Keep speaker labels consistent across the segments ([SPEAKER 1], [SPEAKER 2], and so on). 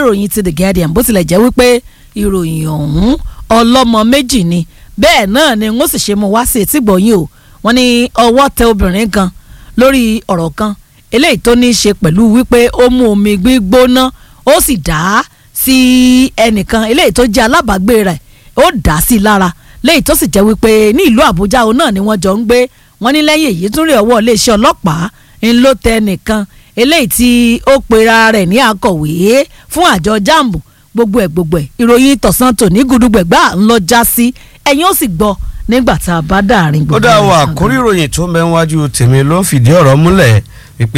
[SPEAKER 1] ìròyìn ti the guardian bó tilẹ̀ jẹ́ wípé ìròyìn ọ̀hún ọlọ́mọ méjì ni bẹ́ẹ̀ náà ni wọ́n sì ṣe mú wá sí etí gbọ̀nyìn o wọ́n ní ọwọ́ tẹ obìnrin kan lórí ọ̀rọ̀ kan eléyìí tó ní í ṣe pẹ̀lú wípé ó mú omi gbígbóná ó sì dá sí ẹnìkan eléyìí tó jẹ́ alábàágbé rẹ̀ ó dá sí lára léyìí tó sì jẹ́ wípé ní ìlú àbújá òun náà ni wọ́n jọ ń gbé wọ́n ní lẹ́yìn èyí tún rí ọwọ́ iléeṣẹ́ ọlọ́pàá ń ló tẹ nìkan eléyìí tí ó pera rẹ̀ ní akọ̀wé fún àjọ jambu gbogbo ẹ̀ gbogbo ẹ̀ ìròyìn tọ̀sán tòní gudugbẹ̀gbà ń lọ já sí ẹ̀yin ó sì gbọ́ nígbà tá a bá dàrin
[SPEAKER 2] ó
[SPEAKER 1] gbogbo
[SPEAKER 2] dá
[SPEAKER 1] ẹ̀
[SPEAKER 2] wa
[SPEAKER 1] sàn.
[SPEAKER 2] àkórí ìròyìn tó mẹ́wájú tèmi ló ń fìdí ọ̀rọ̀ múlẹ̀ wípé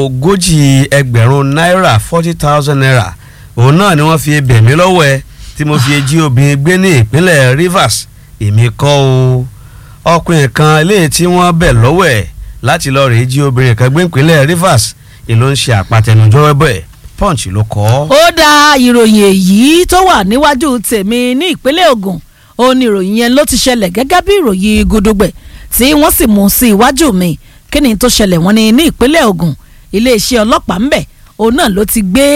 [SPEAKER 2] ogójì ẹgbẹ̀rún náírà forty thousand naira òun náà ni wọ́n fi bẹ̀ mí lọ́wọ́ ẹ tí mo fi jí obìnrin gbé ní ìpínlẹ̀ Rivers èmi kọ́ o ọkùnrin kan eléyìí tí wọ́n bẹ̀ lọ́wọ́ ẹ̀ láti lọ rèé jí obìnrin kan gbé ìpínlẹ̀ Rivers èló ń ṣe àpàtẹnujọ́ ẹbẹ̀ Punch ló kọ ọ́.
[SPEAKER 1] ó dá ìròyìn èyí tó wà níwájú tèmi ní ìpínlẹ̀ Ògùn ó ní ìròyìn yẹn ló ti ṣẹlẹ̀ gẹ́gẹ́ bí ìròyìn gudugbẹ̀ tí wọ́n sì mú sí iwájú mi kí ni tó ṣẹlẹ̀ wọ́n ní ní ìpínlẹ̀ Ògùn iléeṣẹ́ ọlọ́pàá ńbẹ̀ òun náà ló ti gbé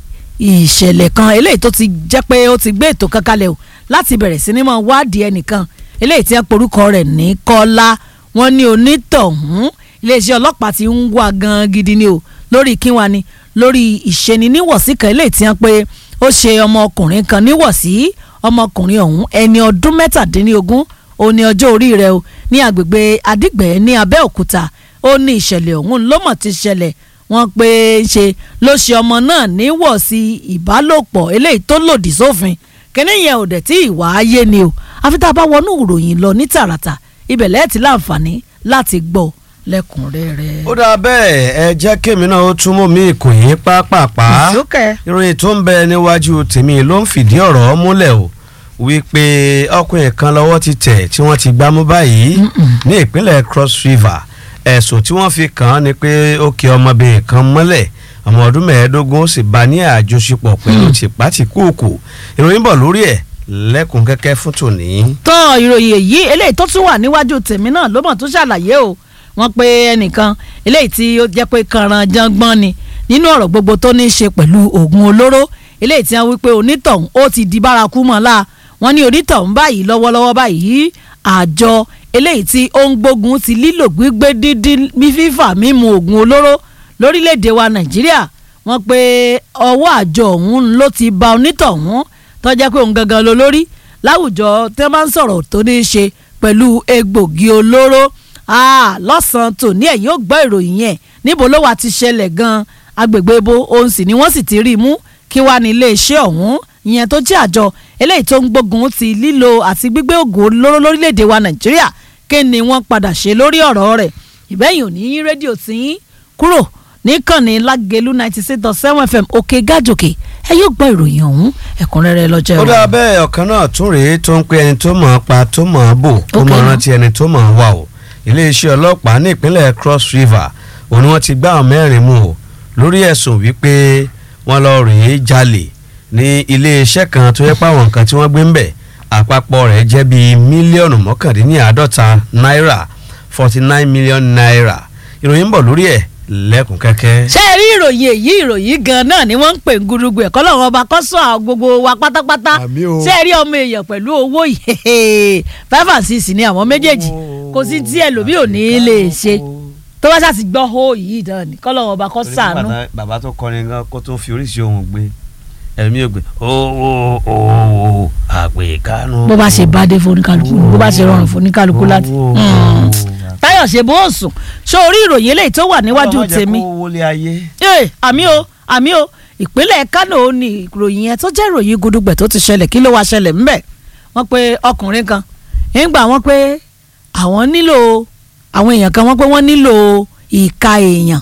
[SPEAKER 1] ìṣẹ̀lẹ̀ kan eléyìí tó ti jẹ́ pé ó ti gbé ètò kan kalẹ̀ o láti bẹ̀rẹ̀ sí ní máa wádìí ẹnìkan eléyìí tí wọ́n porúkọ rẹ̀ ní Kọ́lá wọ́n ní onítọ̀hún iléeṣẹ́ ọlọ́pàá ti ń wá gan gidi ni o lórí kíwá ni lórí ìṣeni níwọ̀sí kan eléyìí tí wọ́n pé ó ṣe ọmọkùnrin kan níwọ̀sí ọmọkùnrin ọ̀hún ẹni ọdún mẹ́tàdínlógún ó ní ọjọ́ orí rẹ̀ o ní agbègbè Adígbẹ́ ní Abẹ́òkúta ó ní ìṣẹ̀lẹ̀ ọ̀hún ló mọ̀ ti ṣẹlẹ̀ wọ́n pé ṣe ló ṣe ọmọ náà níwọ̀sí ìbálòpọ̀ eléyìí tó lòdì sófin kíní yẹn ò dẹ̀ tí ìwà ayé ni o àfi tá a bá wọnú ìròyìn lọ ní tààràtà ibẹ̀ lẹ́ẹ̀tì láǹfààní láti gbọ́ lẹ́kùnrẹ́rẹ́.
[SPEAKER 2] ó dáa bẹ́ẹ̀ ẹ jẹ́ kémi náà ó túmọ̀ mí ìkòyí pápápá
[SPEAKER 1] ìsókè.
[SPEAKER 2] ìròyìn tó ń bẹ níwájú tèmi ló ń fìdí ọ̀rọ̀ múlẹ̀ o wípé ọkùnrin kan lọ́wọ́ ti tẹ̀ tí wọ́n ti gbámú báyìí ní ìpínlẹ̀ Cross River ẹ̀sùn tí wọ́n fi kàn án ni pé ó kì ọmọbìnrin kan mọ́lẹ̀ ọmọ ọdún mẹ́ẹ̀ẹ́dógún ó sì bá ní àjọṣepọ̀ pẹ̀lú tìpátìkúùkù ìròyìn bọ̀ lórí ẹ̀ lẹ́kùn kẹ́kẹ́ fún tòní.
[SPEAKER 1] tán ìròyìn èyí eléyìí tó tún wà níwájú tèmi náà ló mọ̀ tó ṣàlàyé o wọ́n pe ẹnìkan eléyìí tí ó jẹ́ pé kanran jangbọ́n ni nínú ọ̀rọ̀ gbogbo tó ní í ṣe pẹ̀lú oògùn olóró eléyìí tí wọ́n wí pé onítọ̀hún ó ti di bárakú mọ́ la wọ́n ní onítọ̀hún báyìí lọ́wọ́lọ́wọ́ báyìí àjọ eléyìí tí ó ń gbógun ti lílò gbígbé dídí fífà mímu oògùn olóró lórílẹ̀‐èdè wa Nàìjíríà wọ́n pe ọwọ́ àjọ ọ̀hún ló ti ba onítọ̀hún tó jẹ́ pé òun gangan ló lórí láwùjọ tí wọ́n máa ń sọ̀rọ̀ tó ní í ṣe pẹ̀lú egbògi olóró lọ́sàn-án tòní ẹ̀yìn ó gbọ́ ìròyìn yẹn níbo ló wà ti ṣẹlẹ̀ gan-an agbègbè ibo òun sì ni wọ́n sì ti rí i mú kí wàá ní iléeṣẹ́ ọ̀hún ìyẹn tó jẹ́ àjọ eléyìí tó ń gbógun ti lílo àti gbígbé ògùn olóró lórílẹ̀‐èdè wa nàìjíríà kí ni wọ́n padà ṣe lórí ọ̀rọ̀ rẹ̀ ìbẹ́yìn ò ní rédíò tí ń kúrò níkànnì lágẹ̀lú ninety six dot seven fm òkè gàjòkè ẹ yóò gbọ́ ìròyìn ọ̀hún ẹ̀kúnrẹ́rẹ́ lọ́jọ́
[SPEAKER 2] ó dáa bẹ́ẹ̀ ọ̀kan náà tún rèé tó ń pe ẹni tó mọ̀ ọ́ pa tó mọ̀ ọ́ bò kó
[SPEAKER 1] Ok.
[SPEAKER 2] mọ̀ rántí ẹni tó mọ̀ ọ́ wà o iléeṣẹ́ ọlọ́pàá ní ìpínlẹ̀ Cross River òun ni wọ́n ti gbá àwọn mẹ́rin mú o lórí ẹ̀sùn wípé wọ́n lọ rèé jalè ní iléeṣẹ́ kan tó yẹ pé àwọn nǹkan tí wọ́n gbé ń bẹ̀ àpapọ̀ rẹ̀ jẹ́ bíi mílíọ̀nù mọ́kàndínláàádọ́ta náírà forty nine million naira ìròyìn ń bọ̀ lórí ẹ̀ lẹ́kùn kẹ́kẹ́.
[SPEAKER 1] ṣé ẹ rí ìròyìn èyí ìròyìn gan náà ni wọ́n ń pè ń gurugu ẹ̀kọ́ lọ́wọ́ ọba kọ́sọ́ àwọn gbogbo wa pátápátá
[SPEAKER 2] Àmì o.
[SPEAKER 1] ṣé ẹ rí ọmọ èèyàn pẹ̀lú owó yìí five and six ni àwọn méjèèjì kò sí tí ẹlòmíì ò ní í lè ṣe tó bá ṣàti gbọ́ hó yìí náà ni kọ́ lọ́wọ́ ọba kọ́ sànú.
[SPEAKER 2] bàbá tó kọrin gan kó tó fi oríṣi ohun gbé ẹ̀mí ò gbé owó owó àpèkánú.
[SPEAKER 1] bó bá ṣe bá dé foníkálukú bó bá ṣe rọrùn foníkálukú láti. Mm. táyọ̀ ṣe bó sùn ṣó orí ìròyìn eléyìí tó wà níwájú tèmi
[SPEAKER 2] kó wọlé ayé.
[SPEAKER 1] ee àmì o àmì o ìpínlẹ̀ Kánò ní ìròyìn yẹn tó jẹ́ ìròyìn gudugbẹ̀ tó ti ṣẹlẹ̀ kí ló wá ṣẹlẹ̀ ńbẹ̀ wọ́n pe ọkùnrin kan nígbà wọ́n pé àwọn nílò àwọn èèyàn kan wọ́n pé wọ́n nílò ìka èèyàn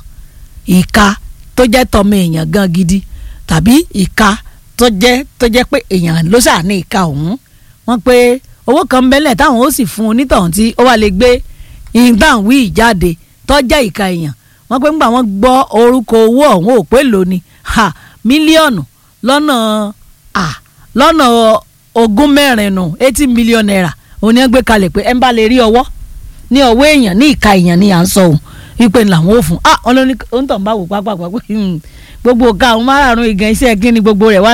[SPEAKER 1] ìka tó jẹ́ tọmọ èèyàn gan gidi tàbí ìka tó jẹ́ tó jẹ́ pé èèyàn ló ṣáà ní ìka ọ̀hún wọ́n pé owó kan ń bẹ́lẹ̀ táwọn ó sì fún onítọ̀hún tí ó wà lè gbé ìdáhùn ìjáde tó jẹ́ ìka èèyàn wọ́n pé ńgbà wọ́n gbọ́ orúkọ owó ọ̀hún ò pé lónìí ha mílíọ̀nù lọ́nà à lọ́nà ogún mẹ́rin nù eighty million naira òun ni wọ́n gbé kalẹ̀ pé ẹ̀ ń bá lè rí ọwọ́ ní ọwọ́ èèyàn ní ìka èèyàn ni à ń sọ òun wípé làwọn ò fún ah wọn ló ní òun tàn bá wò pápá pápá gbogbo ọ̀ka àwọn márààrún ìgàn iṣẹ́ kí ni gbogbo rẹ̀ wá